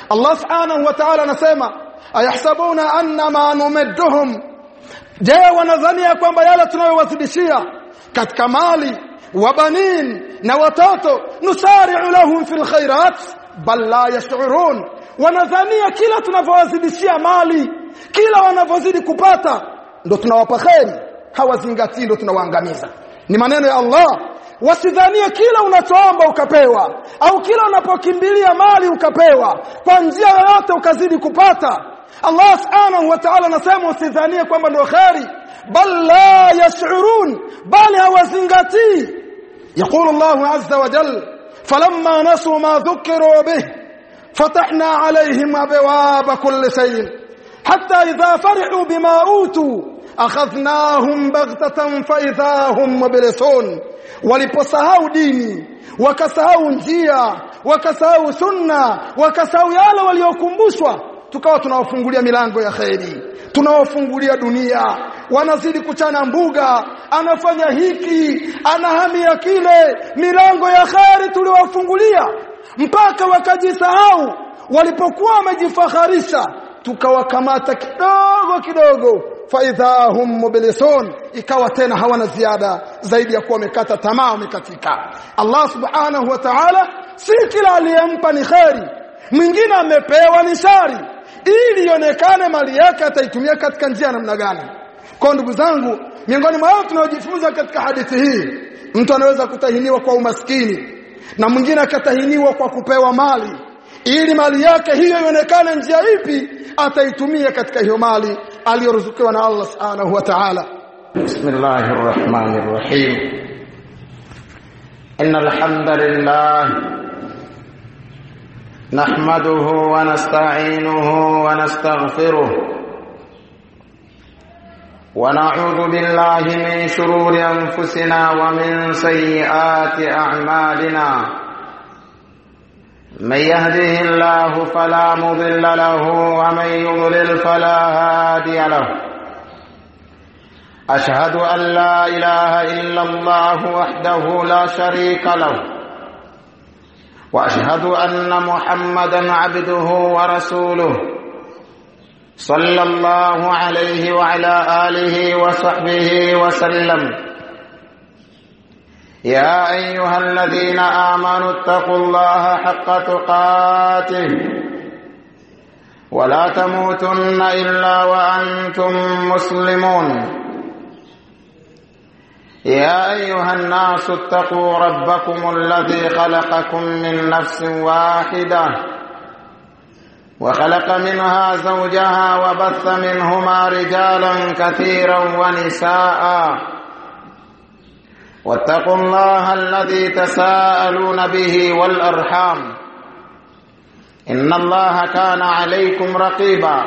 Allah subhanahu wa ta'ala anasema ayahsabuna anna ma numidduhum je wanadhania kwamba yale tunayowazidishia katika mali wa banin na watoto nusari'u lahum fil khairat bal la yash'urun wanadhania kila tunavyowazidishia mali kila wanavyozidi kupata ndo tunawapa kheri hawazingatii ndo tunawaangamiza ni maneno ya Allah wasidhanie kila unachoomba ukapewa au kila unapokimbilia mali ukapewa kwa njia yoyote ukazidi kupata Allah subhanahu wa ta'ala anasema usidhanie kwamba ndio kheri bal la yash'urun bali hawazingatii يقول الله عز وجل فلما نسوا ما ذكروا به فتحنا عليهم ابواب كل شيء حتى اذا فرحوا بما اوتوا akhadhnahum baghtatan fa idhahum mublisun waliposahau dini wakasahau njia wakasahau sunna wakasahau yale waliokumbushwa tukawa tunawafungulia milango ya kheri tunawafungulia dunia wanazidi kuchana mbuga anafanya hiki anahamia kile milango ya kheri tuliwafungulia mpaka wakajisahau walipokuwa wamejifaharisha tukawakamata kidogo kidogo faidhahum mublisun ikawa tena hawana ziada zaidi ya kuwa wamekata tamaa wamekatika Allah subhanahu wa ta'ala si kila aliyempa ni kheri mwingine amepewa ni shari ili ionekane mali yake ataitumia katika njia namna gani kwa ndugu zangu miongoni mwa tunaojifunza katika hadithi hii mtu anaweza kutahiniwa kwa umaskini na mwingine akatahiniwa kwa kupewa mali ili mali yake hiyo ionekane njia ipi ataitumia katika hiyo mali aliyoruzukiwa na Allah subhanahu wa ta'ala bismillahir rahmanir rahim innal hamdalillah nahmaduhu wa nasta'inuhu wa nastaghfiruh ونعوذ بالله من شرور انفسنا ومن سيئات اعمالنا من يهده الله فلا مضل له ومن يضلل فلا هادي له اشهد ان لا اله الا الله وحده لا شريك له واشهد ان محمدا عبده ورسوله صلى الله عليه وعلى اله وصحبه وسلم يا ايها الذين امنوا اتقوا الله حق تقاته ولا تموتن الا وانتم مسلمون يا ايها الناس اتقوا ربكم الذي خلقكم من نفس واحده وخلق منها زوجها وبث منهما رجالا كثيرا ونساء واتقوا الله الذي تساءلون به والارحام ان الله كان عليكم رقيبا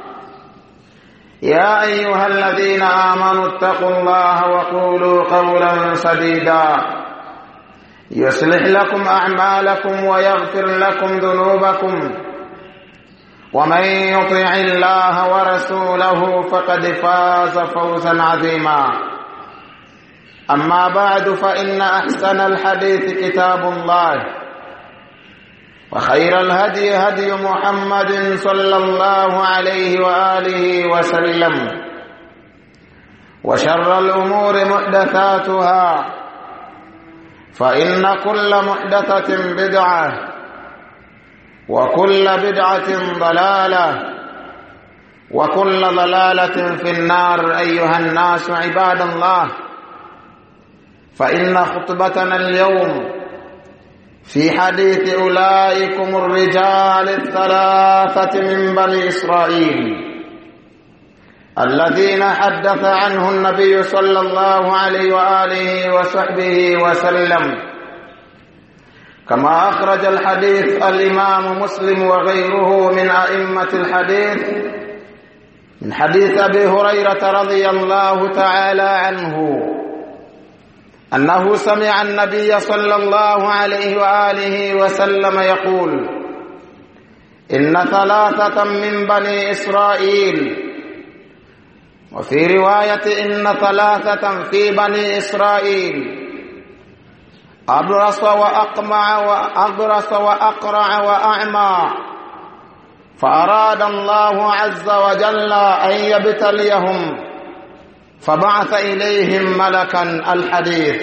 يا ايها الذين امنوا اتقوا الله وقولوا قولا سديدا يصلح لكم اعمالكم ويغفر لكم ذنوبكم ومن يطع الله ورسوله فقد فاز فوزا عظيما أما بعد فإن أحسن الحديث كتاب الله وخير الهدي هدي محمد صلى الله عليه وآله وسلم وشر الأمور محدثاتها فإن كل محدثة بدعة وكل بدعة ضلالة وكل ضلالة في النار أيها الناس عباد الله فإن خطبتنا اليوم في حديث أولئكم الرجال الثلاثة من بني إسرائيل الذين حدث عنه النبي صلى الله عليه وآله وصحبه وسلم كما أخرج الحديث الإمام مسلم وغيره من أئمة الحديث من حديث أبي هريرة رضي الله تعالى عنه أنه سمع النبي صلى الله عليه وآله وسلم يقول إن ثلاثة من بني إسرائيل وفي رواية إن ثلاثة في بني إسرائيل أبرص وأقمع وأبرص وأقرع وأعمى فأراد الله عز وجل أن يبتليهم فبعث إليهم ملكا الحديث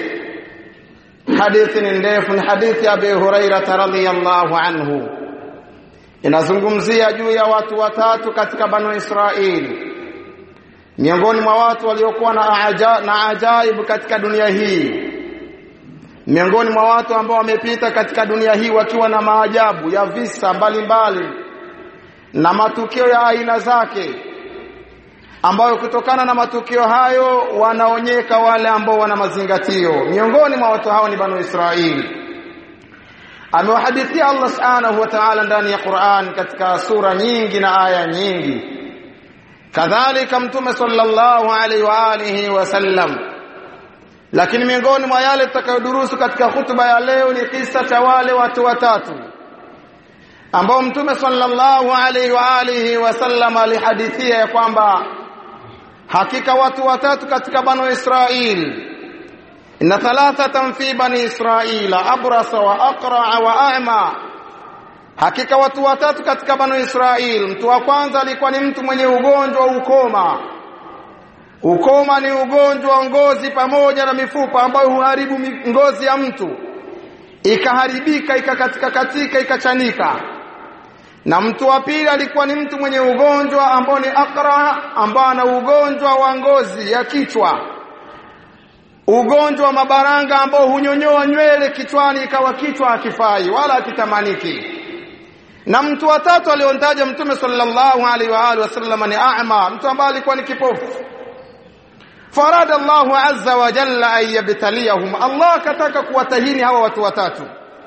حديث ndefu hadithi ya Abi Hurairah radhiyallahu anhu inazungumzia juu ya watu watatu katika Banu Israili miongoni mwa watu waliokuwa na, aja, na ajaibu katika dunia hii miongoni mwa watu ambao wamepita katika dunia hii wakiwa na maajabu ya visa mbalimbali mbali, na matukio ya aina zake ambayo kutokana na matukio hayo wanaonyeka wale ambao wana mazingatio miongoni mwa watu hao ni banu Israili amewahadithia Allah subhanahu wa ta'ala ndani ya Qur'an katika sura nyingi na aya nyingi kadhalika mtume sallallahu alaihi wa alihi wasallam lakini miongoni mwa yale tutakayodurusu katika hutuba ya leo ni kisa cha wale watu watatu ambao mtume sallallahu alaihi wa alihi wasallam alihadithia ya kwamba hakika watu watatu katika banu Israil inna thalathatan fi bani Israila abrasa wa aqra wa a'ma hakika watu watatu katika banu Israil mtu wa kwanza alikuwa ni mtu mwenye ugonjwa ukoma ukoma ni ugonjwa wa ngozi pamoja na mifupa ambayo huharibu ngozi ya mtu ikaharibika ikakatika katika ikachanika na mtu wa pili alikuwa ni mtu mwenye ugonjwa ambao ni akra ambao ana ugonjwa wa ngozi ya kichwa ugonjwa wa mabaranga ambao hunyonyoa nywele kichwani ikawa kichwa hakifai wala hakitamaniki na mtu wa tatu aliontaja mtume sallallahu alaihi wa alihi wasallam ni a'ma mtu ambaye alikuwa ni kipofu farada Allahu azza wa jalla an yabtaliyahum Allah kataka kuwatahini hawa watu watatu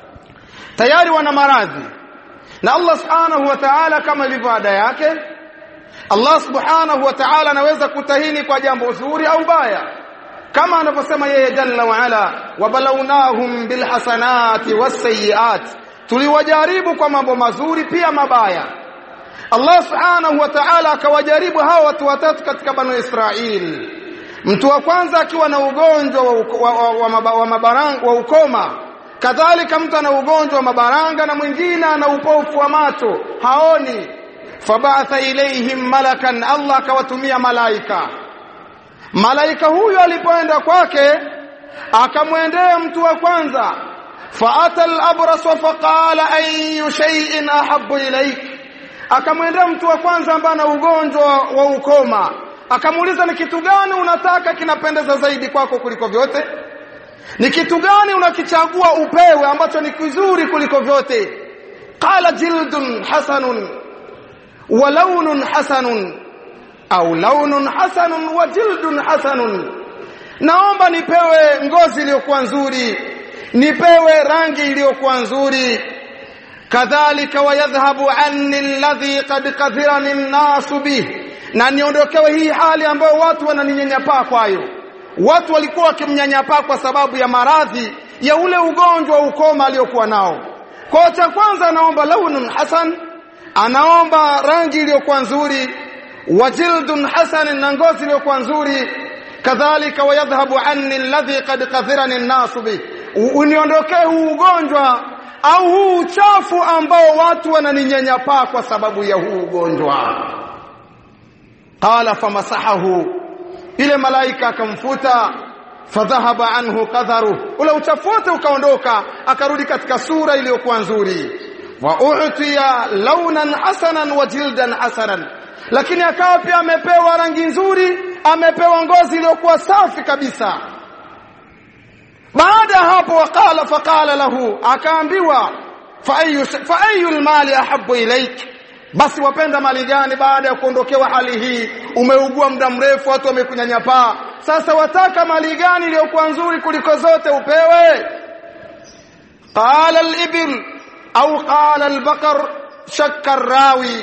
tayari wana maradhi na Allah subhanahu wa ta'ala kama ilivyo ada yake Allah subhanahu wa ta'ala anaweza kutahini kwa jambo zuri au baya kama anavyosema yeye jalla wa ala wabalawnahum bilhasanati wasayiat tuliwajaribu kwa mambo mazuri pia mabaya Allah subhanahu wa ta'ala akawajaribu hawa watu watatu katika banu Israil mtu wa kwanza akiwa na ugonjwa wa, wa, wa, wa, wa mabaranga wa ukoma kadhalika mtu ana ugonjwa wa mabaranga na mwingine ana upofu wa macho haoni fabatha ilaihim malakan Allah akawatumia malaika malaika huyo alipoenda kwake akamwendea mtu wa kwanza faata al-abras faqala ayu shay'in ahabbu ilaik akamwendea mtu wa kwanza ambaye ana ugonjwa wa ukoma akamuuliza ni kitu gani unataka kinapendeza zaidi kwako kuliko vyote ni kitu gani unakichagua upewe ambacho ni kizuri kuliko vyote qala jildun hasanun wa launun hasanun au launun hasanun wa jildun hasanun naomba nipewe ngozi iliyokuwa nzuri nipewe rangi iliyokuwa nzuri kadhalika wayadhhabu anni alladhi qad kathirani an-nasu bih na niondokewe hii hali ambayo watu wananinyanyapaa kwayo watu walikuwa wakimnyanyapaa kwa sababu ya maradhi ya ule ugonjwa ukoma aliyokuwa nao kwa cha kwanza anaomba launun hasan anaomba rangi iliyokuwa nzuri wajildun hasan na ngozi iliyokuwa nzuri kadhalika wayadhhabu anni alladhi qad kathirani an-nas bi uniondokee huu ugonjwa au huu uchafu ambao watu wananinyanyapaa kwa sababu ya huu ugonjwa qala famasahahu ile malaika akamfuta fadhahaba anhu qadharu ule uchafu wote ukaondoka akarudi katika sura iliyokuwa nzuri wa u'tiya launan hasanan wa jildan hasanan lakini akawa pia amepewa rangi nzuri amepewa ngozi iliyokuwa safi kabisa baada hapo waqala faqala lahu akaambiwa fa ayu fa ayu almali ahabbu ilaik basi wapenda mali gani baada ya kuondokewa hali hii umeugua muda mrefu watu wamekunyanyapaa sasa wataka mali gani iliyokuwa nzuri kuliko zote upewe qala al-ibil au qala al-baqar shakka rawi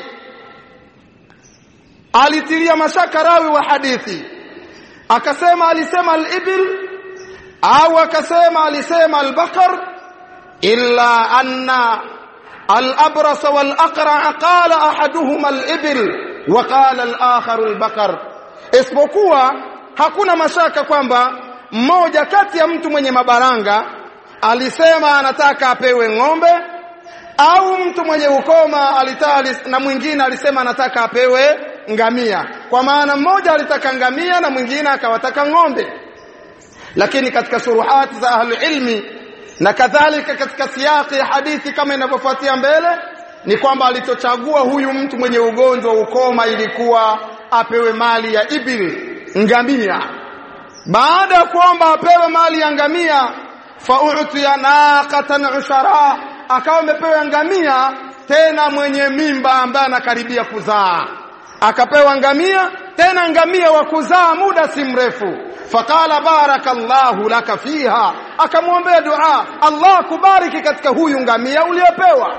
alitilia mashaka rawi wa hadithi akasema alisema al-ibil au akasema alisema al-baqar illa anna الأبرص والأقرع قال أحدهما الإبل وقال الآخر البقر isipokuwa hakuna mashaka kwamba mmoja kati ya mtu mwenye mabaranga alisema anataka apewe ng'ombe au mtu mwenye ukoma alitaka na mwingine alisema anataka apewe ngamia kwa maana mmoja alitaka ngamia na mwingine akawataka ng'ombe lakini katika shuruhati za ahli ilmi na kadhalika katika siyaki ya hadithi kama inavyofuatia mbele ni kwamba alichochagua huyu mtu mwenye ugonjwa ukoma ilikuwa apewe mali ya ibil ngamia baada ya kuomba apewe mali ya ngamia fa'utiya naqatan ushara akawa amepewa ngamia tena mwenye mimba ambaye anakaribia kuzaa akapewa ngamia tena ngamia wa kuzaa muda si mrefu faqala barakallahu laka fiha akamwombea dua Allah kubariki katika huyu ngamia uliopewa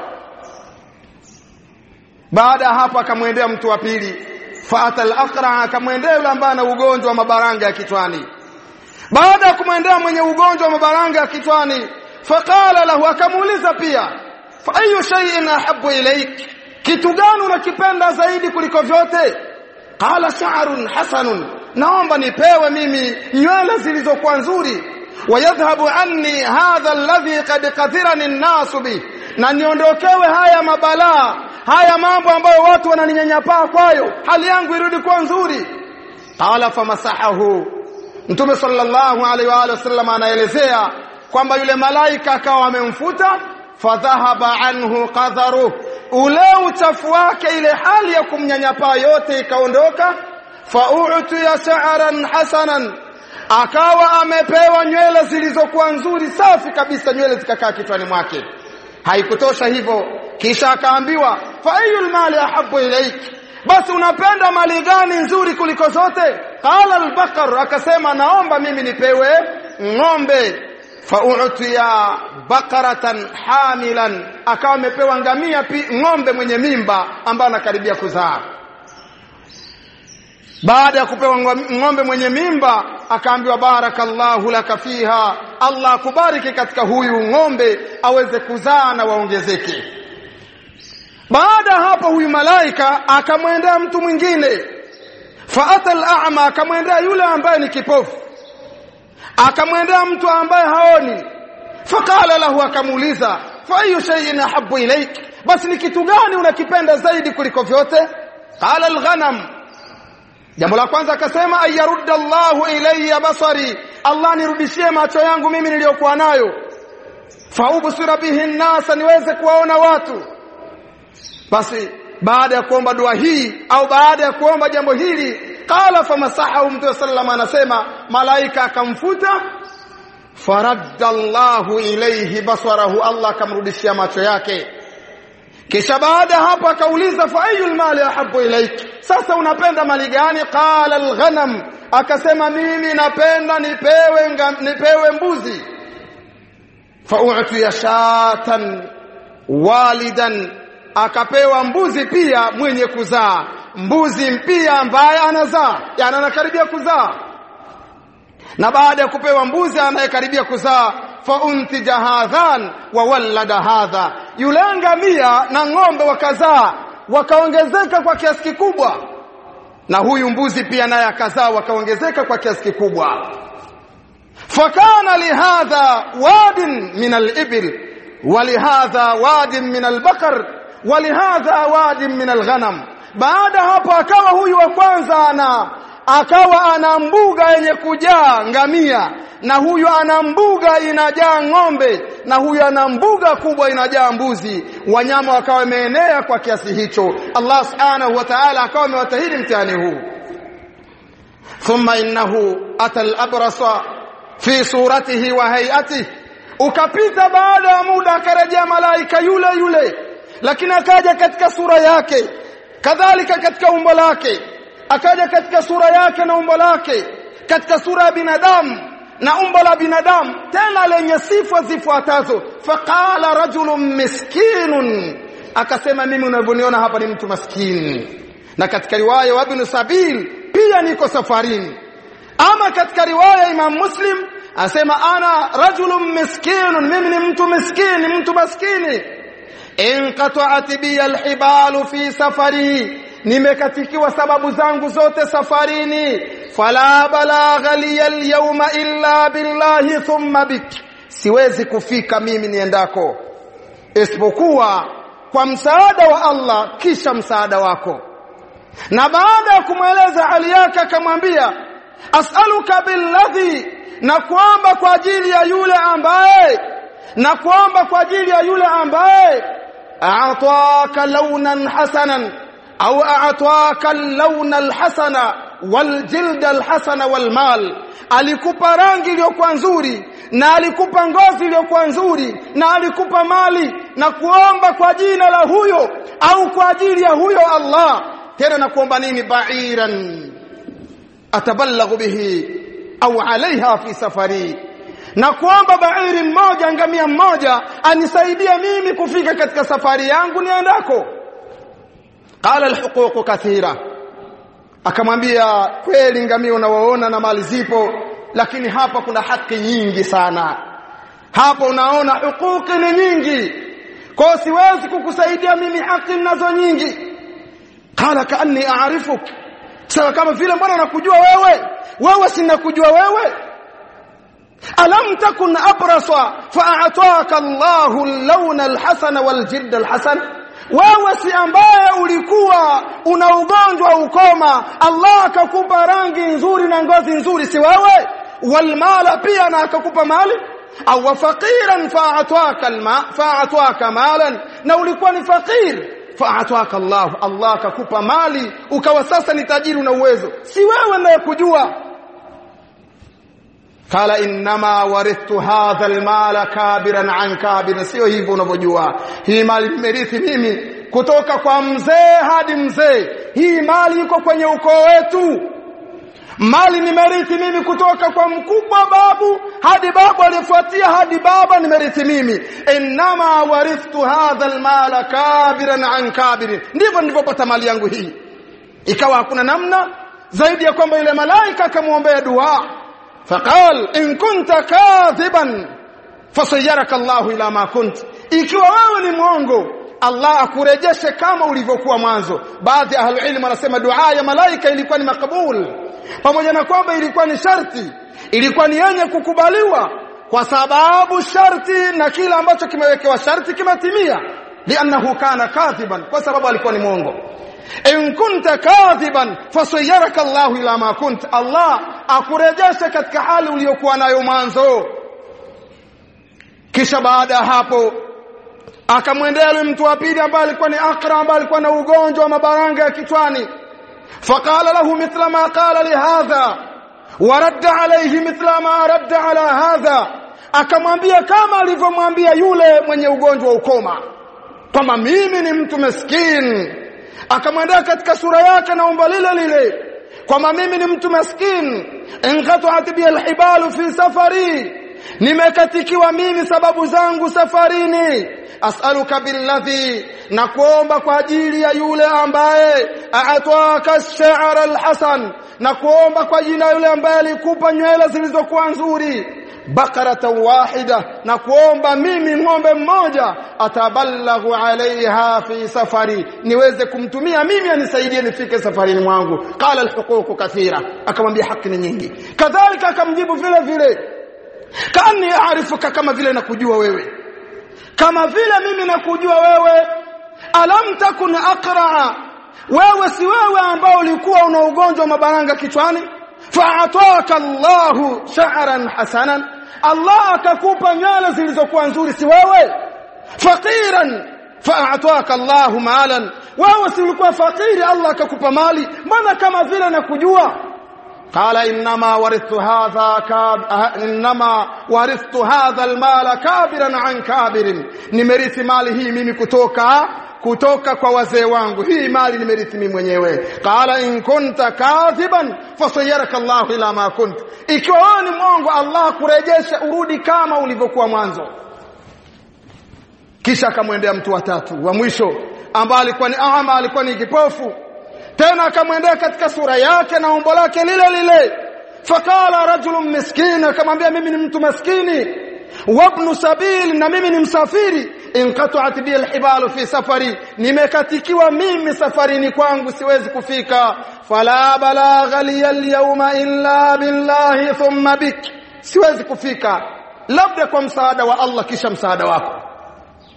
baada hapo akamwendea mtu wa pili faata al-aqra akamwendea yule ambaye ana ugonjwa wa mabaranga ya kichwani baada ya kumwendea mwenye ugonjwa wa mabaranga ya kichwani faqala lahu akamuuliza pia fa ayu shay'in ahabbu ilayk kitu gani unakipenda zaidi kuliko vyote qala sha'run hasanun naomba nipewe mimi nywele zilizokuwa nzuri wayadhhabu anni hadha alladhi qad qathirani an-nas bi na niondokewe haya mabalaa haya mambo ambayo watu wananinyanyapaa kwayo hali yangu irudi kuwa nzuri qala famasahahu mtume sallallahu alaihi wa alihi wasallam anaelezea kwamba yule malaika akawa amemfuta fadhahaba anhu qadharu ule uchafu wake ile hali ya kumnyanyapaa yote ikaondoka fa'utiya sha'ran hasanan akawa amepewa nywele zilizokuwa nzuri safi kabisa nywele zikakaa kichwani mwake haikutosha hivyo kisha akaambiwa fa ayul mali ahabbu ilaik basi unapenda mali gani nzuri kuliko zote qala al-baqar akasema naomba mimi nipewe ng'ombe fa'utiya baqaratan hamilan akawa amepewa ngamia pi ng'ombe mwenye mimba ambaye anakaribia kuzaa baada ya kupewa ng'ombe mwenye mimba akaambiwa barakallahu laka fiha Allah akubariki katika huyu ng'ombe aweze kuzaa na waongezeke baada hapo huyu malaika akamwendea mtu mwingine faata al-a'ma akamwendea yule ambaye ni kipofu akamwendea mtu ambaye haoni faqala lahu akamuuliza fa ayu shay'in ahabbu ilaik basi ni kitu gani unakipenda zaidi kuliko vyote qala al-ghanam jambo la kwanza akasema ayarudda Allahu ilayya basari Allah nirudishie macho yangu mimi niliyokuwa nayo faubsira bihi nasa niweze kuwaona watu basi baada ya kuomba dua hii au baada ya kuomba jambo hili qala famasahahu mtume sallallahu anasema malaika akamfuta faradda Allahu ilayhi basarahu Allah akamrudishia macho yake kisha baada hapo akauliza fa ayul mali ahabbu ilaik sasa unapenda mali gani qala alghanam akasema mimi napenda nipewe ngam, nipewe mbuzi fa u'tiya shatan walidan akapewa mbuzi pia mwenye kuzaa mbuzi pia ambaye anazaa yani anakaribia kuzaa na baada ya kupewa mbuzi anayekaribia kuzaa fa untija hadhan wa wallada hadha yule ngamia na ng'ombe wakazaa wakaongezeka kwa kiasi kikubwa na huyu mbuzi pia naye akazaa wakaongezeka kwa kiasi kikubwa fakana lihadha wadin min al-ibil ولهذا واد من البقر ولهذا واد من الغنم baada hapo akawa huyu wa kwanza ana akawa ana mbuga yenye kujaa ngamia na huyu ana mbuga inajaa ng'ombe na huyu ana mbuga kubwa inajaa mbuzi wanyama wakawa wameenea kwa kiasi hicho Allah subhanahu wa ta'ala akawa amewatahiri mtihani huu thumma innahu ata al-abrasa fi suratihi wa hay'atihi ukapita baada ya muda akarejea malaika yule yule lakini akaja katika sura yake kadhalika katika umbo lake akaja katika sura yake na umbo lake katika sura ya binadamu na umbo la binadamu tena lenye sifa zifuatazo faqala rajulun miskinun akasema mimi unavyoniona hapa ni mtu maskini na katika riwaya wa ibn sabil pia niko safarini ama katika riwaya imam muslim asema ana rajulun miskinun mimi ni mtu miskini mtu maskini inqata'at bi alhibalu fi safari nimekatikiwa sababu zangu zote safarini fala balagha li alyawma illa billahi thumma bik siwezi kufika mimi niendako isipokuwa kwa msaada wa Allah kisha msaada wako na baada ya kumweleza hali yake akamwambia as'aluka billadhi na kuomba kwa ajili ya yule ambaye na kuomba kwa ajili ya yule ambaye a'taka launan hasanan au a'taka launa alhasana waljilda alhasana walmal alikupa rangi iliyokuwa nzuri na alikupa ngozi iliyokuwa nzuri na alikupa mali na kuomba kwa jina la huyo au kwa ajili ya huyo Allah tena na kuomba nini ba'iran atabalaghu bihi au alaiha fi safari na kuomba bairi mmoja ngamia mmoja anisaidie mimi kufika katika safari yangu niendako qala alhuquq kathira akamwambia kweli ngamia unawaona na mali zipo lakini hapa kuna haki nyingi sana hapo unaona hukuki ni nyingi kwa siwezi kukusaidia mimi haki nazo nyingi qala kaanni a'rifuk sawa kama vile mbona nakujua wewe wewe sinakujua wewe alam takun abrasa fa'ataka Allahu al-lawn al-hasan wal-jidd al-hasan wewe si ambaye ulikuwa una ugonjwa ukoma Allah akakupa rangi nzuri na ngozi nzuri si wewe walmala pia na akakupa mali au faqiran fa'ataka alma fa'ataka malan na ulikuwa ni fakir fa'ataka Allah Allah akakupa mali ukawa sasa ni tajiri na uwezo si wewe ndiye kujua kala inma warithtu hadha almala kabiran an kabir sio hivyo unavyojua hii mali nimerithi mimi kutoka kwa mzee hadi mzee hii mali iko kwenye ukoo wetu mali nimerithi mimi kutoka kwa mkubwa babu hadi babu aliyefuatia hadi baba nimerithi mimi inma warithtu hadha almala kabiran an kabirin ndivyo nilivyopata mali yangu hii ikawa hakuna namna zaidi ya kwamba yule malaika akamwombea dua faqal in kunta kadhiban fasayyaraka Allahu ila ma kunt ikiwa wewe ni mwongo Allah akurejeshe kama ulivyokuwa mwanzo baadhi ya ahlul ilm wanasema dua ya malaika ilikuwa ni makabul pamoja na kwamba ilikuwa ni sharti ilikuwa ni yenye kukubaliwa kwa sababu sharti na kila ambacho kimewekewa sharti kimetimia li'annahu kana kadhiban kwa sababu alikuwa ni mwongo in kunta kadhiban fasayyaraka Allah ila ma kunt Allah akurejeshe katika hali uliyokuwa nayo mwanzo kisha baada ya hapo akamwendea yule mtu wa pili ambaye alikuwa ni akra ambaye alikuwa na ugonjwa wa mabaranga ya kichwani faqala lahu mithla ma qala li hadha waradda alayhi mithla ma radda ala hadha akamwambia kama alivyomwambia yule mwenye ugonjwa wa ukoma kwamba mimi ni mtu maskini akamwendea katika sura yake na umbo lile lile kwamba mimi ni mtu maskini inqata'at bi alhibalu fi safari nimekatikiwa mimi sababu zangu safarini as'aluka billadhi na kuomba kwa ajili ya yule ambaye aatwaka ash-sha'r al-hasan na kuomba kwa jina yule ambaye alikupa nywele zilizokuwa nzuri bakarata wahida na kuomba mimi ng'ombe mmoja atabalaghu alaiha fi safari niweze kumtumia mimi anisaidie nifike safarini mwangu qala alhuquq kathira akamwambia haki ni nyingi kadhalika akamjibu vile vile kani aarifuka kama vile nakujua wewe kama vile mimi nakujua wewe alam takun aqra wewe si wewe ambao ulikuwa una ugonjwa wa mabaranga kichwani fa'ataka Allahu sha'ran hasanan Allah akakupa nywele zilizokuwa nzuri si wewe faqiran fa'ataka Allahu malan wewe si ulikuwa fakiri Allah akakupa mali mbona kama vile nakujua قال انما ورثت هذا كاب انما ورثت هذا المال كابرا عن كابر nimerithi mali hii mimi kutoka kutoka kwa wazee wangu hii mali nimerithi mimi mwenyewe qala in kunta kadhiban fasayyaraka Allah ila ma kunt ikiwa wewe ni mwongo Allah kurejesha urudi kama ulivyokuwa mwanzo kisha akamwendea mtu wa tatu wa mwisho ambaye alikuwa ni ama alikuwa ni kipofu tena akamwendea katika sura yake na umbo lake lile lile fakala rajulun miskin akamwambia mimi ni mtu maskini wabnu sabil na mimi ni msafiri inqata'at bi alhibalu fi safari nimekatikiwa mimi safarini kwangu siwezi kufika fala balagha li alyawma illa billahi thumma bik siwezi kufika labda kwa msaada wa Allah kisha msaada wako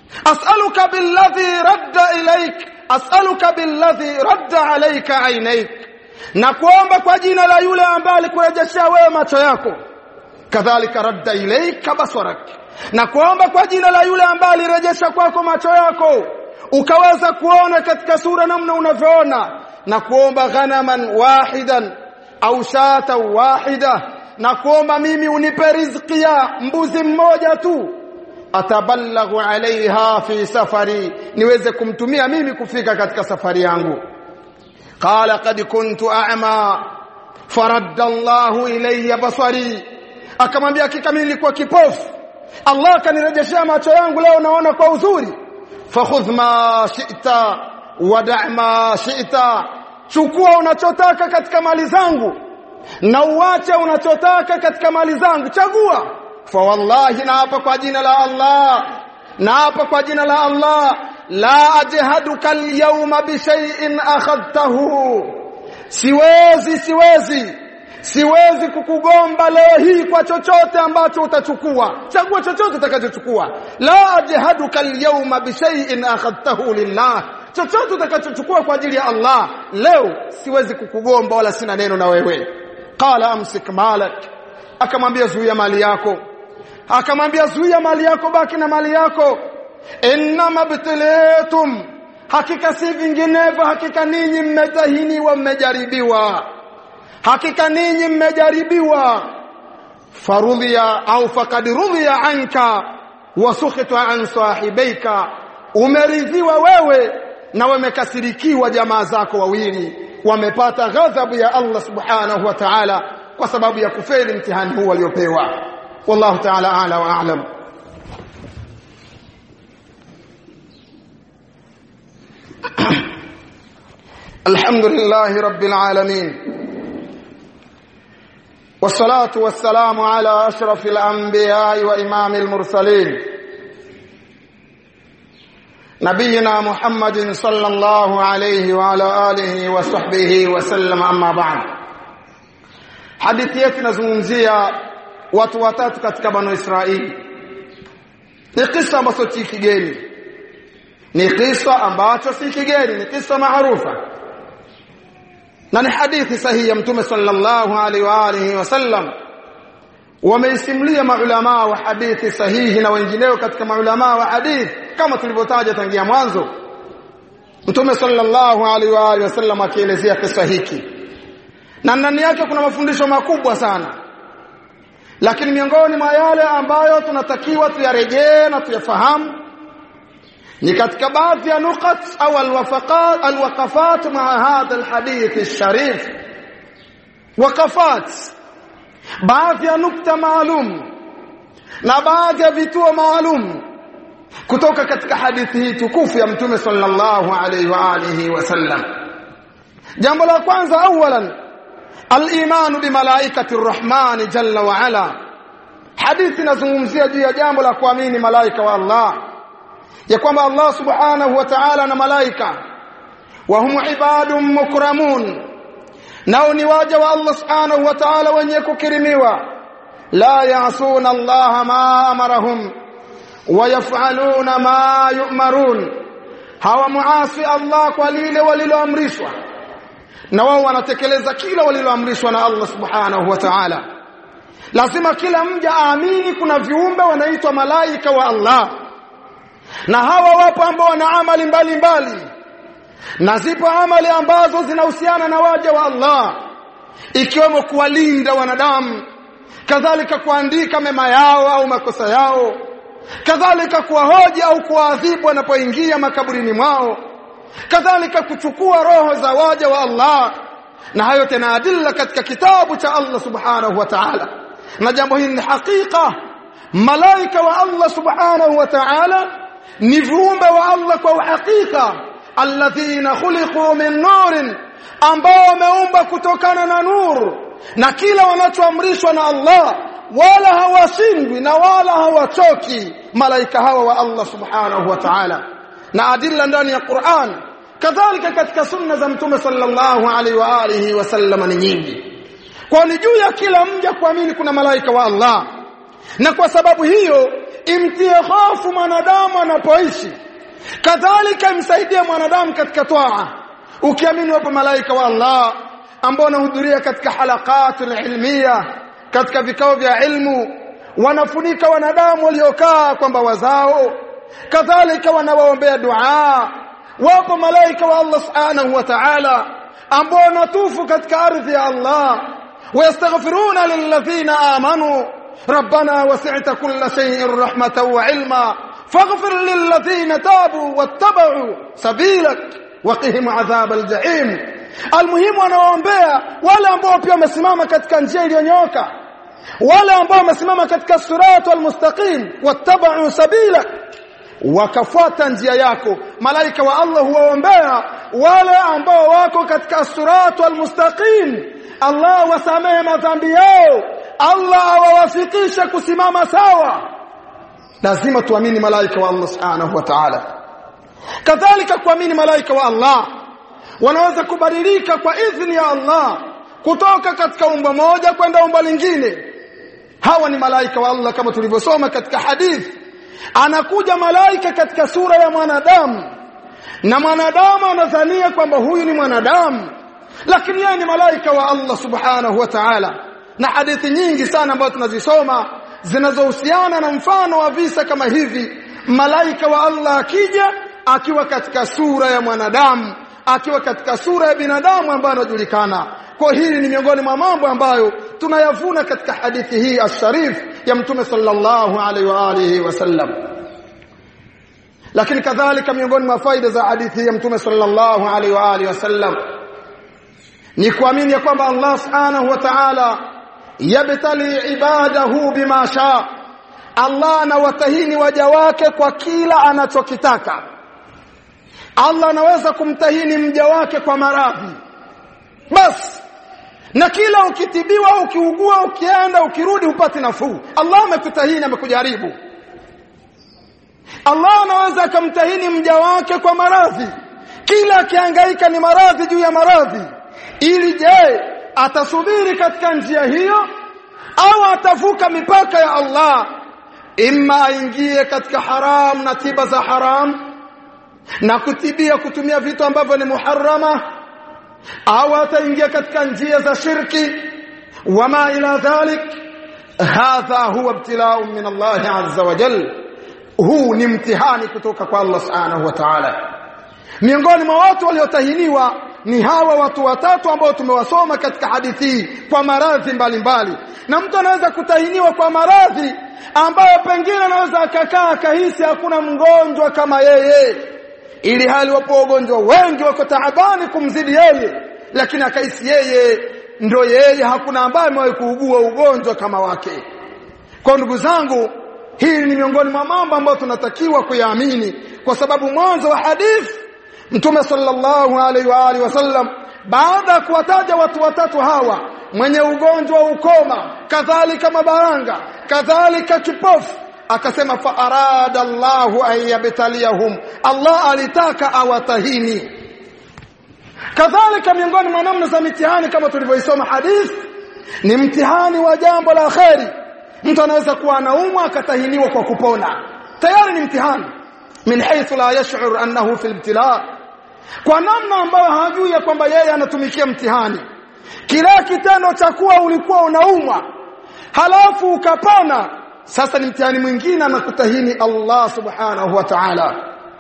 as'aluka billadhi radda ilaik as'aluka billadhi radda alayka ainaik na kuomba kwa jina la yule ambaye alikurejeshea wewe macho yako kadhalika radda ilaika basarak na kuomba kwa jina la yule ambaye alirejesha kwako macho yako ukaweza kuona katika sura namna unavyoona na kuomba ghanaman wahidan au shata wahida na kuomba mimi unipe riziki ya mbuzi mmoja tu atabalaghu alaiha fi safari niweze kumtumia mimi kufika katika safari yangu qala qad kuntu a'ma faradda Allahu ilayya basari akamwambia hakika mimi nilikuwa kipofu Allah akanirejeshea macho yangu leo naona kwa uzuri fakhudh ma shi'ta wada' ma shi'ta chukua unachotaka katika mali zangu na uache unachotaka katika mali zangu chagua fa wallahi naapa kwa jina la Allah naapa kwa jina la Allah la ajhaduka al-yawma bi shay'in akhadtahu siwezi siwezi siwezi kukugomba leo hii kwa chochote ambacho utachukua chagua chochote utakachochukua la ajhaduka al-yawma bi shay'in akhadtahu lillah chochote utakachochukua kwa ajili ya Allah leo siwezi kukugomba wala sina neno na wewe qala amsik malak akamwambia zuia mali yako akamwambia zuia mali yako baki na mali yako innama btilitum hakika si vinginevyo hakika ninyi mmetahiniwa mmejaribiwa hakika ninyi mmejaribiwa farudhiya au faqad rudhiya anka wasukhita an sahibaika umeridhiwa wewe na wamekasirikiwa jamaa zako wawili wamepata ghadhabu ya Allah subhanahu wa ta'ala kwa sababu ya kufeli mtihani huu waliopewa wallahu ta'ala a'la wa a'lam الحمد لله رب العالمين والصلاة والسلام على أشرف الأنبياء وإمام المرسلين نبينا محمد صلى الله عليه وعلى آله وصحبه وسلم أما بعد hadithi yetu inazungumzia watu watatu katika banu Israeli ni kisa ambacho si kigeni ni kisa ambacho si kigeni ni kisa maarufa na ni hadithi sahihi ya mtume sallallahu alaihi wa alihi wasallam wameisimulia maulama wa hadithi sahihi na wengineo katika maulama wa hadithi kama tulivyotaja tangia mwanzo mtume sallallahu alaihi wa alihi wasallam akielezea kisa hiki na ndani yake kuna mafundisho makubwa sana lakini miongoni mwa yale ambayo tunatakiwa tuyarejee na tuyafahamu ni katika baadhi ya nukat au alwafaqat alwaqafat maa hadha alhadith alsharif waqafat baadhi ya nukta maalum na baadhi ya vituo maalum kutoka katika hadithi hii tukufu ya mtume sallallahu alaihi wa alihi wasallam jambo la kwanza awalan al-iman bi malaikati ar-rahman jalla wa ala hadithi inazungumzia juu ya jambo la kuamini malaika wa Allah ya kwamba Allah subhanahu wa ta'ala na malaika wa hum ibadun mukramun nao ni waja wa Allah subhanahu wa ta'ala wenye kukirimiwa la ya'suna Allah ma amarahum wa yaf'aluna ma yu'marun hawa muasi Allah kwa lile waliloamrishwa na wao wanatekeleza kila waliloamrishwa na Allah subhanahu wa ta'ala lazima kila mja aamini kuna viumbe wanaitwa malaika wa Allah na hawa wapo ambao wana amali mbalimbali mbali. na zipo amali ambazo zinahusiana na waja wa Allah ikiwemo kuwalinda wanadamu kadhalika kuandika mema yao au makosa yao kadhalika kuwahoji au kuwaadhibu wanapoingia makaburini mwao kadhalika kuchukua roho za waja wa Allah na hayo tena adilla katika kitabu cha Allah subhanahu wa ta'ala na jambo hili ni hakika malaika wa Allah subhanahu wa ta'ala ni viumbe wa Allah kwa uhakika alladhina khuliqu min nurin ambao wameumba kutokana na nuru na kila wanachoamrishwa na Allah wala hawashindwi na wala hawachoki malaika hawa wa Allah subhanahu wa ta'ala na adilla ndani ya Qur'an kadhalika katika sunna za mtume sallallahu alaihi wa alihi wasallam ni nyingi kwa ni juu ya kila mja kuamini kuna malaika wa Allah na kwa sababu hiyo imtie hofu mwanadamu anapoishi kadhalika imsaidie mwanadamu katika toa ukiamini wapo malaika wa Allah ambao wanahudhuria katika halaqatul ilmiya katika vikao vya ilmu wanafunika wanadamu waliokaa kwamba wazao kadhalika wanawaombea dua wapo malaika wa Allah subhanahu wa ta'ala ambao wanatufu katika ardhi ya Allah ويستغفرون للذين آمنوا ربنا وسعت كل شيء رحمة وعلما فاغفر للذين تابوا واتبعوا سبيلك وقهم عذاب الجحيم المهم wanaombea wale ambao pia wamesimama katika njia iliyonyooka wale ambao wamesimama katika siratu almustaqim wattaba'u sabilak wakafuata njia yako malaika wa Allah huwaombea wale ambao wako katika siratu almustaqim Allah wasamehe madhambi yao Allah awawafikishe kusimama sawa lazima tuamini malaika wa Allah subhanahu wa ta'ala kadhalika kuamini malaika wa Allah wanaweza kubadilika kwa idhini ya Allah kutoka katika umbo moja kwenda umbo lingine hawa ni malaika wa Allah kama tulivyosoma katika hadithi anakuja malaika katika sura ya mwanadamu na mwanadamu anadhania kwamba huyu ni mwanadamu lakini yeye ni malaika wa Allah subhanahu wa ta'ala na hadithi nyingi sana ambazo tunazisoma zinazohusiana na mfano wa visa kama hivi malaika wa Allah akija akiwa katika sura ya mwanadamu akiwa katika sura ya binadamu ambayo anajulikana kwa hili ni miongoni mwa mambo ambayo tunayavuna katika hadithi hii asharif ya mtume sallallahu alaihi wa alihi wasallam lakini kadhalika miongoni mwa faida za hadithi ya mtume sallallahu alaihi wa alihi wasallam ni kuamini ya kwamba Allah subhanahu wa ta'ala yabtali ibadahu bima sha Allah anawatahini waja wake kwa kila anachokitaka Allah anaweza kumtahini mja wake kwa maradhi basi na kila ukitibiwa ukiugua ukienda ukirudi upate nafuu Allah amekutahini amekujaribu Allah anaweza akamtahini mja wake kwa maradhi kila akihangaika ni maradhi juu ya maradhi ili je atasubiri katika njia hiyo au atavuka mipaka ya Allah imma aingie katika haram na tiba za haram na kutibia kutumia vitu ambavyo ni muharrama au ataingia katika njia za shirki wama ila dhalik hadha huwa ibtilao min Allah azza wa jalla huu ni mtihani kutoka kwa Allah subhanahu wa ta'ala miongoni mwa watu waliotahiniwa ni hawa watu watatu ambao tumewasoma katika hadithi kwa maradhi mbalimbali na mtu anaweza kutahiniwa kwa maradhi ambayo pengine anaweza akakaa akahisi hakuna mgonjwa kama yeye ili hali wapo wagonjwa wengi wako taabani kumzidi yeye lakini akahisi yeye ndo yeye hakuna ambaye amewahi kuugua ugonjwa kama wake kwa ndugu zangu hii ni miongoni mwa mambo ambayo tunatakiwa kuyaamini kwa sababu mwanzo wa hadithi Mtume sallallahu alaihi wa alihi wasallam baada ya kuwataja watu watatu hawa mwenye ugonjwa wa ukoma kadhalika mabaranga kadhalika kipofu akasema fa arada Allahu an yabtaliyahum Allah alitaka awatahini kadhalika miongoni mwa namna za mitihani kama tulivyoisoma hadith ni mtihani wa jambo la kheri mtu anaweza kuwa anaumwa akatahiniwa kwa kupona tayari ni mtihani min haythu la yash'ur annahu fi ibtila kwa namna ambayo hajui ya kwamba yeye anatumikia mtihani kila kitendo cha kuwa ulikuwa unaumwa halafu ukapona sasa ni mtihani mwingine anakutahini Allah subhanahu wa ta'ala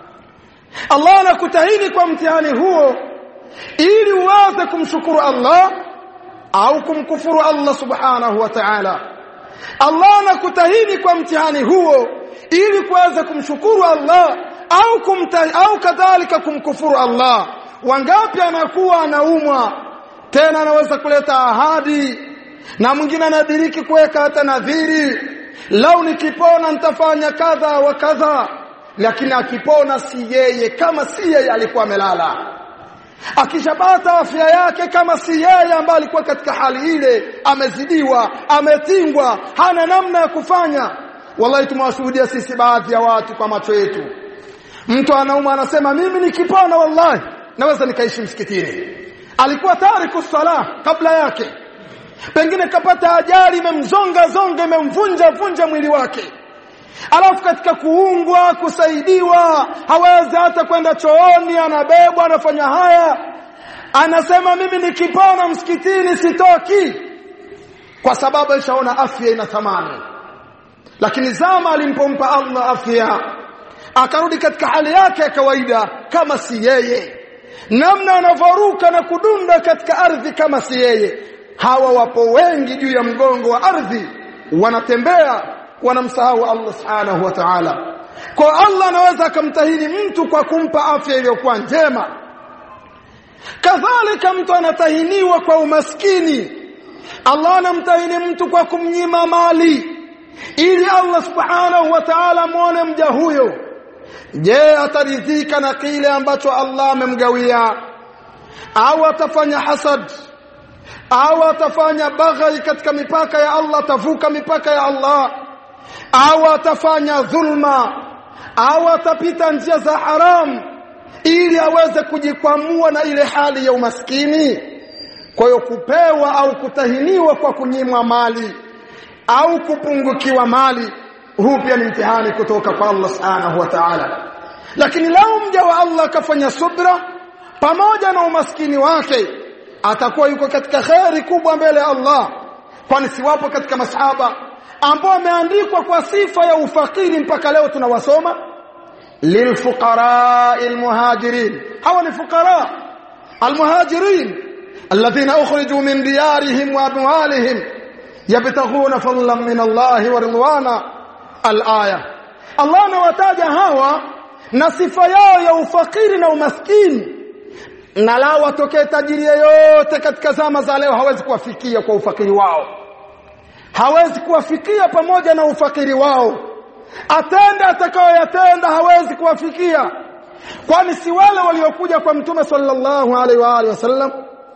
Allah anakutahini kwa mtihani huo ili uweze kumshukuru Allah au kumkufuru Allah subhanahu wa ta'ala Allah anakutahini kwa mtihani huo ili kuweza kumshukuru Allah au kumta, au kadhalika kumkufuru Allah wangapi anakuwa anaumwa tena anaweza kuleta ahadi na mwingine anadiriki kuweka hata nadhiri lau nikipona nitafanya kadha wa kadha lakini akipona si yeye kama si yeye alikuwa amelala akishapata afya yake kama si yeye ambaye alikuwa katika hali ile amezidiwa ametingwa hana namna ya kufanya wallahi tumewashuhudia sisi baadhi ya watu kwa macho yetu mtu anauma anasema mimi nikipona wallahi naweza nikaishi msikitini alikuwa tariku sala kabla yake pengine kapata ajali imemzonga zonga imemvunja vunja mwili wake alafu katika kuungwa kusaidiwa hawezi hata kwenda chooni anabebwa anafanya haya anasema mimi nikipona msikitini sitoki kwa sababu ishaona afya ina thamani lakini zama alimpompa Allah afya akarudi katika hali yake ya kawaida kama si yeye namna anavoruka na kudunda katika ardhi kama si yeye hawa wapo wengi juu ya mgongo wa ardhi wanatembea wanamsahau Allah subhanahu wa ta'ala kwa Allah anaweza akamtahini mtu kwa kumpa afya iliyokuwa njema kadhalika mtu anatahiniwa kwa umaskini Allah anamtahini mtu kwa kumnyima mali ili Allah subhanahu wa ta'ala muone mja huyo je ataridhika na kile ambacho Allah amemgawia au atafanya hasad au atafanya baghai katika mipaka ya Allah atavuka mipaka ya Allah au atafanya dhulma au atapita njia za haram ili aweze kujikwamua na ile hali ya umaskini kwa hiyo kupewa au kutahiniwa kwa kunyimwa mali au kupungukiwa mali huu pia ni mtihani kutoka kwa Allah subhanahu wa ta'ala lakini lau mja wa Allah akafanya subra pamoja na umaskini wake atakuwa yuko katika kheri kubwa mbele ya Allah kwani siwapo katika masahaba ambao wameandikwa kwa sifa ya ufakiri mpaka leo tunawasoma lilfuqara almuhajirin hawa ni fuqara almuhajirin alladhina ukhriju min diyarihim wa amwalihim yabtaghuna fadlan min Allah wa ridwana alaya Allah anawataja hawa na sifa yao ya ufakiri na umaskini na lao watokee tajiri yeyote katika zama za leo hawezi kuwafikia kwa ufakiri wao hawezi kuwafikia pamoja na ufakiri wao atende atakayoyatenda hawezi kuwafikia kwani si wale waliokuja kwa mtume sallallahu alaihi wa alihi wasallam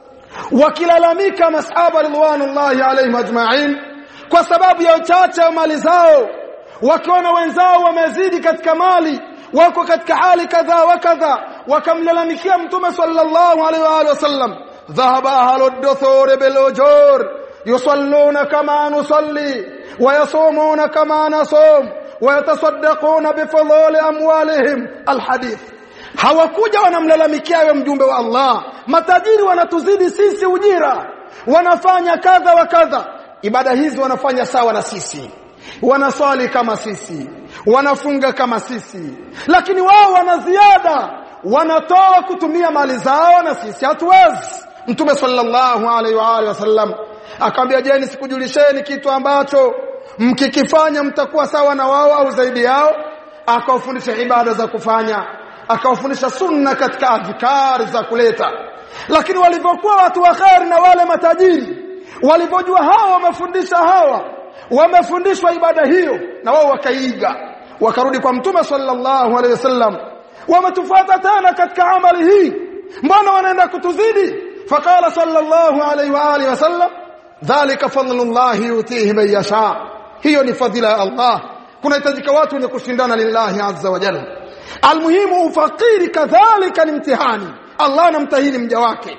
wakilalamika masahaba ridwanullahi alaihim ajma'in kwa sababu ya uchache wa mali zao wakiona wenzao wamezidi katika mali wako katika hali kadha wa kadha wakamlalamikia mtume sallallahu alaihi wa alihi wasallam dhahaba ahlu ad-duthur bil ujur yusalluna kama nusalli wa yasumuna kama nasum wa yatasaddaquna bi fadhili amwalihim alhadith hawakuja wanamlalamikia wewe mjumbe wa Allah matajiri wanatuzidi sisi ujira wanafanya kadha wa kadha ibada hizi wanafanya sawa na sisi wanaswali kama sisi wanafunga kama sisi lakini wao wana ziada wanatoa kutumia mali zao na sisi hatuwezi mtume sallallahu alaihi wa alihi wasallam akamwambia je nisikujulisheni kitu ambacho mkikifanya mtakuwa sawa na wao au zaidi yao akawafundisha ibada za kufanya akawafundisha sunna katika adhkar za kuleta lakini walivyokuwa watu wa khair na wale matajiri walivyojua hawa wamefundisha hawa wamefundishwa ibada hiyo na wao wakaiga wakarudi kwa mtume sallallahu alaihi wasallam wametufuata tena katika amali hii mbona wanaenda kutuzidi faqala sallallahu alaihi wa alihi wasallam dhalika fadlullah yutihi man yasha hiyo ni fadhila ya Allah kunahitajika watu wenye kushindana lillahi azza wa jalla almuhimu ufakiri kadhalika ni mtihani Allah anamtahini mja wake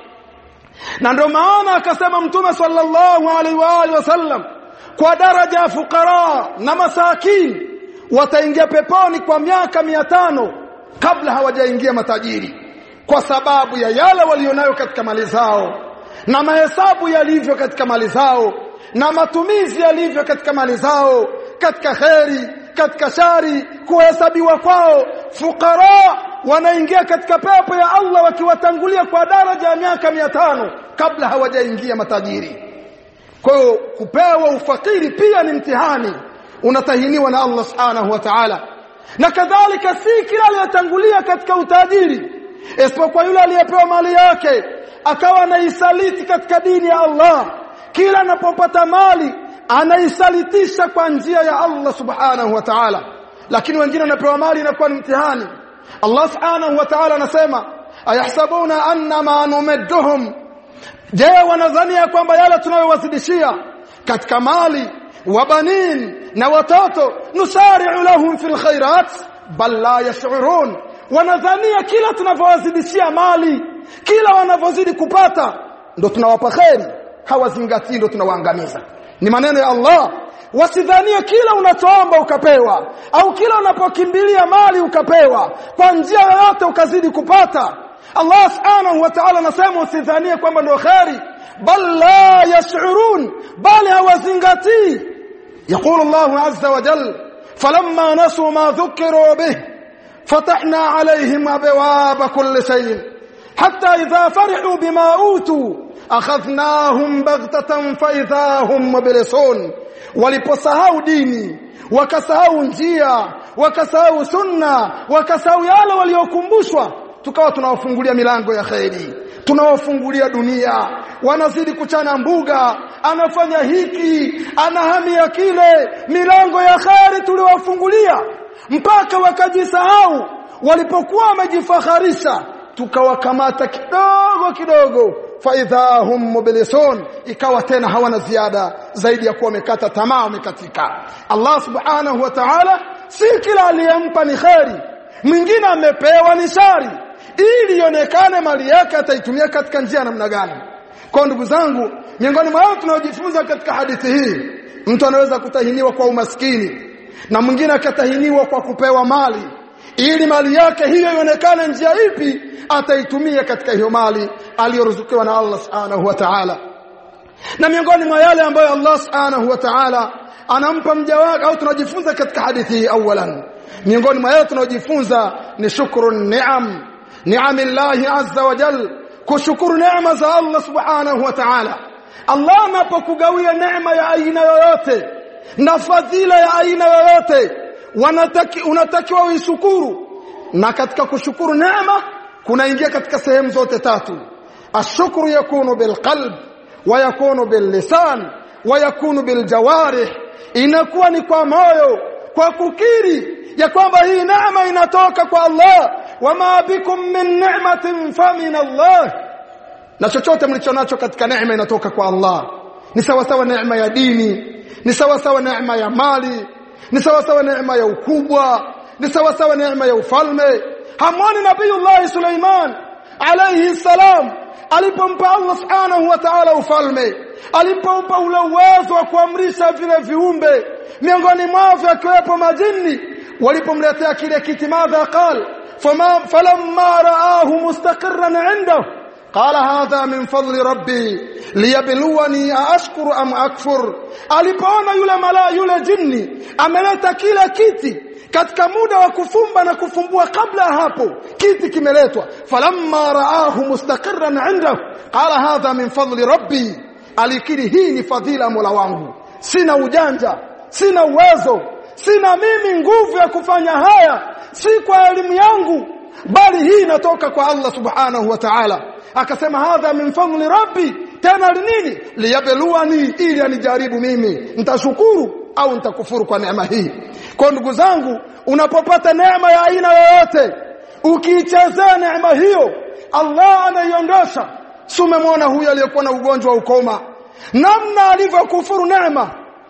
na ndio maana akasema mtume sallallahu alaihi wa alihi wasallam kwa daraja ya fukara na masakin wataingia peponi kwa miaka mia tano kabla hawajaingia matajiri kwa sababu ya yale walionayo katika mali zao na mahesabu yalivyo katika mali zao na matumizi yalivyo katika mali zao katika kheri katika shari kuhesabiwa kwao fukara wanaingia katika pepo ya Allah wakiwatangulia kwa daraja ya miaka mia tano kabla hawajaingia matajiri kwa hiyo kupewa ufakiri pia ni mtihani unatahiniwa na Allah subhanahu wa ta'ala na kadhalika si kila aliyetangulia katika utajiri isipokuwa yule aliyepewa mali yake akawa anaisaliti katika dini ya Allah kila anapopata mali anaisalitisha kwa njia ya Allah subhanahu wa ta'ala lakini wengine wanapewa mali inakuwa ni mtihani Allah subhanahu wa ta'ala anasema ayahsabuna anna ma numedduhum je wanadhania kwamba yale tunayowazidishia katika mali wa banin na watoto nusari'u lahum fil khairat bal la yash'urun wanadhania kila tunavyowazidishia mali kila wanavyozidi kupata ndo tunawapa kheri hawazingatii ndio tunawaangamiza ni maneno ya Allah wasidhanie kila unachoomba ukapewa au kila unapokimbilia mali ukapewa kwa njia yoyote ukazidi kupata Allah subhanahu wa ta'ala anasema usidhanie kwamba ndio khairi bal la yash'urun bali hawazingatii يقول الله عز وجل فلما نسوا ما ذكروا به فتحنا عليهم ابواب كل شيء حتى اذا فرحوا بما اوتوا اخذناهم بغتة فاذا هم مبلسون waliposahau dini wakasahau njia wakasahau sunna wakasahau yale waliokumbushwa tukawa tunawafungulia milango ya kheri tunawafungulia dunia wanazidi kuchana mbuga anafanya hiki anahamia kile milango ya kheri tuliwafungulia mpaka wakajisahau walipokuwa wamejifaharisha tukawakamata kidogo kidogo faidha hum mublisun ikawa tena hawana ziada zaidi ya kuwa wamekata tamaa wamekatika Allah subhanahu wa ta'ala si kila aliyempa ni kheri mwingine amepewa ni shari ili ionekane mali yake ataitumia katika njia namna gani kwa ndugu zangu miongoni mwa wao tunaojifunza katika hadithi hii mtu anaweza kutahiniwa kwa umaskini na mwingine akatahiniwa kwa kupewa mali ili mali yake hiyo ionekane njia ipi ataitumia katika hiyo mali aliyoruzukiwa na Allah subhanahu wa ta'ala na miongoni mwa yale ambayo Allah subhanahu wa ta'ala anampa mja wake au tunajifunza katika hadithi hii awalan miongoni mwa yale tunayojifunza ni shukru ni'am ni'amillahi azza wa jal kushukuru neema za Allah subhanahu wa ta'ala Allah anapokugawia neema ya aina yoyote na fadhila ya aina yoyote wanataki unatakiwa uishukuru na katika kushukuru neema kunaingia katika sehemu zote tatu ashukuru yakunu bilqalb wa yakunu billisan wa yakunu biljawarih inakuwa ni kwa moyo kwa kukiri ya kwamba hii neema inatoka kwa Allah wama bikum min ni'matin famin Allah na chochote mlichonacho katika neema inatoka kwa Allah ni sawa sawa neema ya dini ni sawa sawa neema ya mali ni sawa sawa neema ya ukubwa ni sawa sawa neema ya ufalme hamwoni nabiyullah Suleiman alayhi salam alipompa Allah subhanahu wa ta'ala ufalme alipompa ule uwezo wa kuamrisha vile viumbe miongoni mwao akiwepo majini walipomletea kile kiti madha qal fama falamma raahu mustaqirran indahu قال هذا من فضل ربي ليبلوني أشكر أم أكفر alipoona yule mala yule jini ameleta kila kiti katika muda wa kufumba na kufumbua kabla hapo kiti kimeletwa falamma raahu mustaqirran indahu qala hadha min fadli rabbi alikiri hii ni fadhila mola wangu sina ujanja sina uwezo sina mimi nguvu ya kufanya haya si kwa elimu yangu bali hii inatoka kwa Allah subhanahu wa ta'ala akasema hadha min fadli rabbi tena nini liyabluwani ili anijaribu mimi nitashukuru au nitakufuru kwa neema hii kwa ndugu zangu unapopata neema ya aina yoyote ukiichezea neema hiyo Allah anaiondosha sumemwona huyu aliyekuwa na ugonjwa wa ukoma namna alivyokufuru neema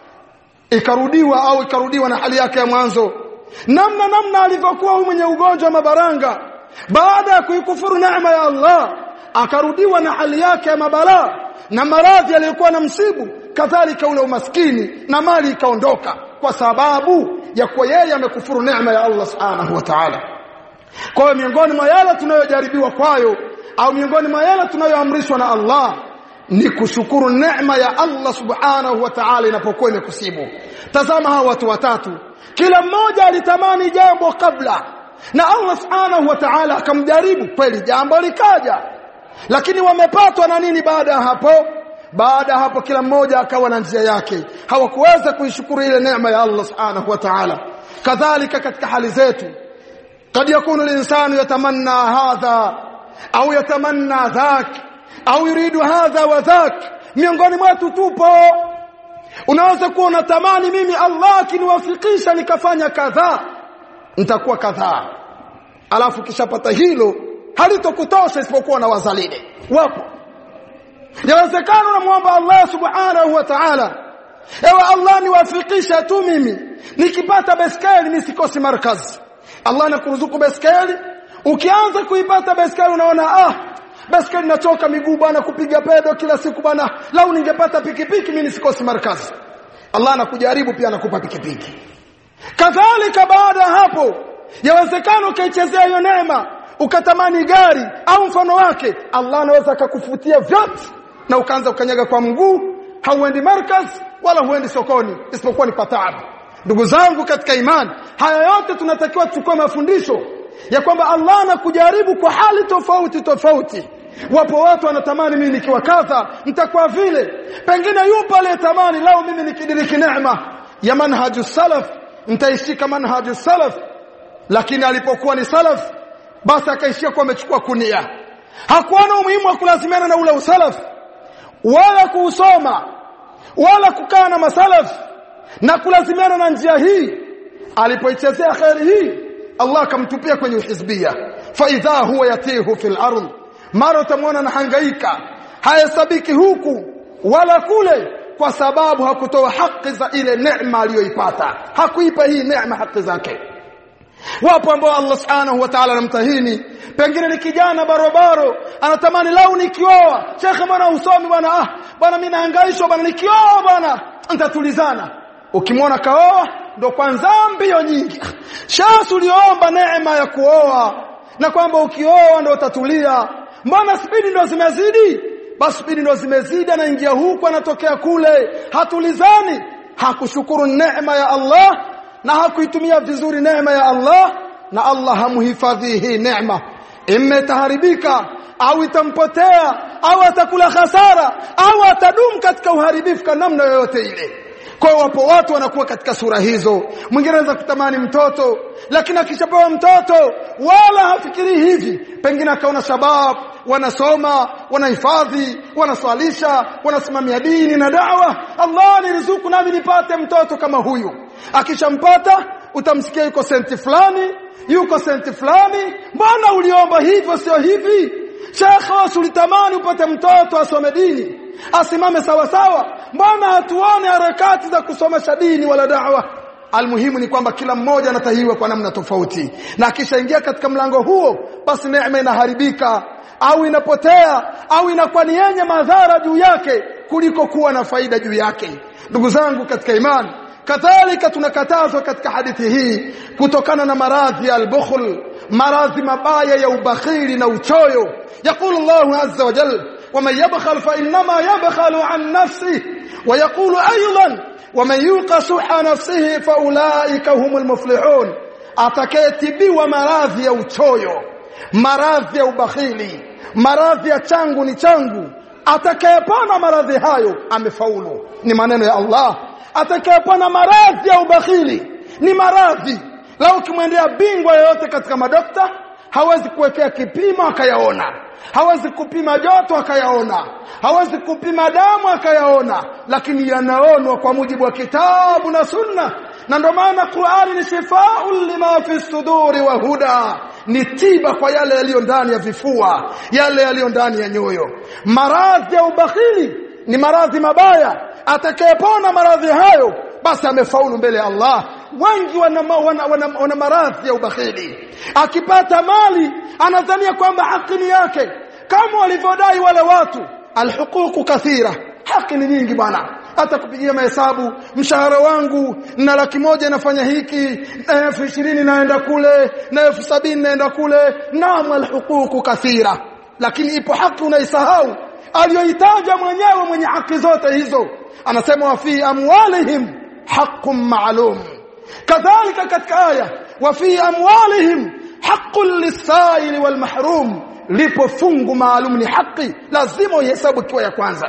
ikarudiwa au ikarudiwa na hali yake ya mwanzo namna namna alivyokuwa huyu mwenye ugonjwa wa mabaranga baada ya kuikufuru neema ya Allah akarudiwa na hali yake ya mabalaa na maradhi aliyokuwa na msibu kadhalika ule umaskini na mali ikaondoka kwa sababu ya kuwa yeye amekufuru neema ya Allah subhanahu wa ta'ala kwa hiyo miongoni mwa yale tunayojaribiwa kwayo au miongoni mwa yale tunayoamrishwa na Allah ni kushukuru neema ya Allah subhanahu wa ta'ala inapokuwa imekusibu tazama hawa watu watatu kila mmoja alitamani jambo kabla na Allah subhanahu wa ta'ala akamjaribu kweli jambo likaja lakini wamepatwa na nini baada ya hapo baada hapo kila mmoja akawa na njia yake hawakuweza kuishukuru ile neema ya Allah subhanahu wa ta'ala kadhalika katika hali zetu قد يكون الانسان يتمنى هذا au yatamanna dhak au yuridu hadha wa dhak miongoni mwetu tupo unaweza kuwa unatamani mimi Allah akiniwafikisha nikafanya kadhaa nitakuwa kadhaa alafu kishapata hilo halitokutosha isipokuwa na wazalide wapo yawezekana unamwomba Allah subhanahu wa ta'ala ewe Allah niwafikisha tu mimi nikipata beskeli nisikosi markazi Allah anakuruzuku beskeli ukianza kuipata beskeli unaona ah baskeli nachoka miguu bwana kupiga pedo kila siku bwana lau ningepata pikipiki mimi nisikosi markazi Allah anakujaribu pia anakupa pikipiki kadhalika baada ya hapo yawezekana ukaichezea hiyo neema ukatamani gari au mfano wake Allah anaweza akakufutia vyote na ukaanza ukanyaga kwa mguu hauendi markaz wala huendi sokoni isipokuwa ni pataabu ndugu zangu katika imani haya yote tunatakiwa tuchukue mafundisho ya kwamba Allah anakujaribu kwa hali tofauti tofauti wapo watu wanatamani mimi nikiwa kadha nitakuwa vile pengine yupo aliyetamani lao mimi nikidiriki neema ya manhaju salaf nitaishika manhaju salaf lakini alipokuwa ni salaf basi akaishia kwa amechukua kunia hakuona umuhimu wa kulazimiana na ule usalaf wala kuusoma wala kukaa na masalaf na kulazimiana na njia hii alipoichezea khairi hii Allah akamtupia kwenye uhizbia fa idha huwa yatihu fil ardh mara utamwona anahangaika hayasabiki huku wala kule kwa sababu hakutoa haki za ile neema aliyoipata hakuipa hii neema haki zake wapo ambao Allah subhanahu wa ta'ala anamtahini pengine ni kijana barobaro anatamani lau nikioa shekhe bwana usomi bwana ah bwana mimi nahangaishwa bwana nikioa bwana nitatulizana ukimwona kaoa ndo kwanza mbio nyingi shasi uliomba neema ya kuoa na kwamba ukioa ndo utatulia mbona spidi ndo zimezidi basi spidi ndo zimezidi anaingia huku anatokea kule hatulizani hakushukuru neema ya Allah na hakuitumia vizuri neema ya Allah na Allah hamhifadhi hii neema imetaharibika au itampotea au atakula hasara au atadumu katika uharibifu kwa namna yoyote ile kwa wapo watu wanakuwa katika sura hizo mwingine anaweza kutamani mtoto lakini akishapewa mtoto wala hafikiri hivi pengine akaona shabab wanasoma wanahifadhi wanaswalisha wanasimamia dini na dawa Allah niruzuku nami nipate mtoto kama huyu akishampata utamsikia yuko senti fulani yuko senti fulani mbona uliomba hivyo sio hivi shekhe ulitamani upate mtoto asome dini asimame sawa sawa mbona hatuone harakati za kusomesha dini wala da'wa almuhimu ni kwamba kila mmoja anatahiwa kwa namna tofauti na akishaingia katika mlango huo basi neema inaharibika au inapotea au inakuwa ni yenye madhara juu yake kuliko kuwa na faida juu yake ndugu zangu katika imani kadhalika tunakatazwa katika hadithi hii kutokana na maradhi ya al-bukhl maradhi mabaya ya ubakhili na uchoyo يقول الله عز وجل ومن يبخل فإنما يبخل عن نفسه ويقول أيضا ومن يوق شح نفسه فأولئك هم المفلحون atakayetibiwa maradhi ya uchoyo maradhi ya ubakhili maradhi ya changu ni changu atakayepona maradhi hayo amefaulu ni maneno ya Allah atakayepona maradhi ya ubakhili ni maradhi lau ukimwendea bingwa yoyote katika madokta hawezi kuwekea kipimo akayaona hawezi kupima joto akayaona hawezi kupima damu akayaona lakini yanaonwa kwa mujibu wa kitabu na sunna na ndio maana Qur'ani ni shifaa'un lima fi suduri wa huda ni tiba kwa yale yaliyo ndani ya vifua yale yaliyo ndani ya nyoyo maradhi ya ubakhili ni maradhi mabaya atakayepona maradhi hayo basi amefaulu mbele ya Allah wengi wana, wana, wana, wana maradhi ya ubakhili akipata mali anadhania kwamba haki ni yake kama walivyodai wale watu alhuququ kathira haki ni nyingi bwana hata kupigia mahesabu mshahara wangu na laki moja nafanya hiki na elfu ishirini naenda kule na elfu sabini naenda kule naam alhuququ kathira lakini ipo haki unaisahau aliyoitaja mwenyewe mwenye haki zote hizo anasema wa fi amwalihim haqqun ma'lum kadhalika katika aya wa fi amwalihim haqqun lis-sa'ili wal mahrum lipo fungu maalum ni haki lazima uhesabu ikiwa ya kwanza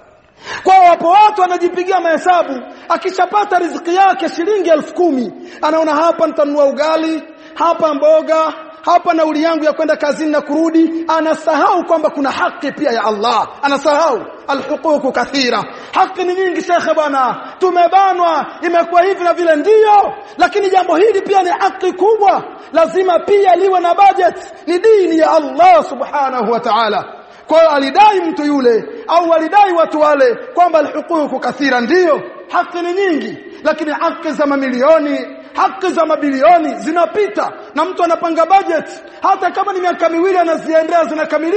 kwa wapo watu wanajipigia mahesabu akishapata riziki yake shilingi elfu kumi anaona hapa nitanunua ugali hapa mboga hapa nauli yangu ya kwenda kazini na kurudi anasahau kwamba kuna haki pia ya Allah anasahau alhuququ kathira haki ni nyingi shekhe bwana tumebanwa imekuwa hivi na vile ndiyo lakini jambo hili pia ni haki kubwa lazima pia liwe na budget ni dini ya Allah subhanahu wa ta'ala kwa hiyo alidai mtu yule au walidai watu wale kwamba alhuququ kathira ndiyo haki ni nyingi lakini haki za mamilioni haki za mabilioni zinapita na mtu anapanga budget hata kama ni miaka miwili anaziendea zinakamilika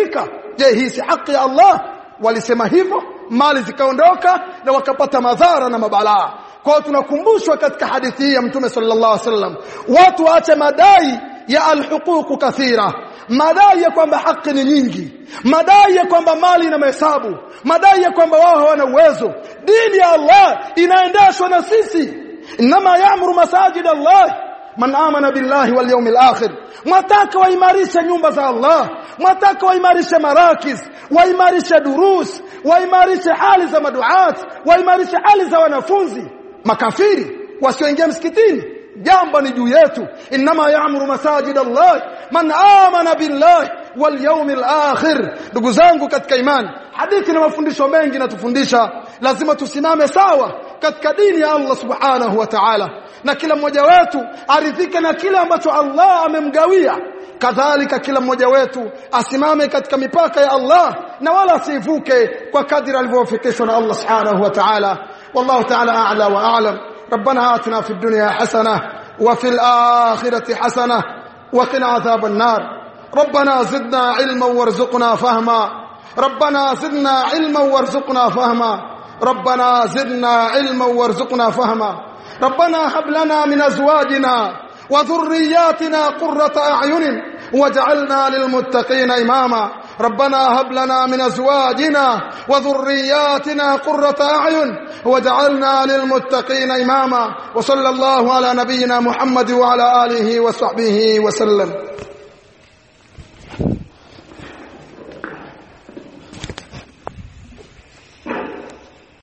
je hii si haki ya Allah walisema hivyo mali zikaondoka na wakapata madhara na mabalaa kwa hiyo tunakumbushwa katika hadithi hii ya mtume sallallahu alaihi wasallam watu waache madai ya alhuquq kathira madai ya kwamba haki ni nyingi madai ya kwamba mali ina mahesabu madai ya kwamba wao hawana uwezo dini ya Allah inaendeshwa na sisi inma ya'muru masajid Allah man amana billahi wal yawmil akhir mwataka waimarishe nyumba za Allah mwataka waimarishe marakiz waimarishe durus waimarishe hali za maduat waimarishe hali za wanafunzi makafiri wasioingia msikitini jambo ni juu yetu inma ya'muru masajid Allah man amana billahi wal yawmil akhir ndugu zangu katika imani hadithi na mafundisho mengi natufundisha lazima tusimame sawa katika dini ya Allah subhanahu wa ta'ala na kila mmoja wetu aridhike na kile ambacho Allah amemgawia kadhalika kila mmoja wetu asimame katika mipaka ya Allah na wala asivuke kwa kadri alivyofikishwa na Allah subhanahu wa ta'ala wallahu ta'ala a'la wa a'lam ربنا آتنا في الدنيا حسنة وفي الآخرة حسنة وقنا عذاب النار ربنا زدنا علما وارزقنا فهما ربنا زدنا علما وارزقنا فهما ربنا زدنا علما وارزقنا فهما ربنا هب لنا من ازواجنا وذرياتنا قرة اعين واجعلنا للمتقين اماما ربنا هب لنا من ازواجنا وذرياتنا قرة اعين واجعلنا للمتقين اماما وصلى الله على نبينا محمد وعلى اله وصحبه وسلم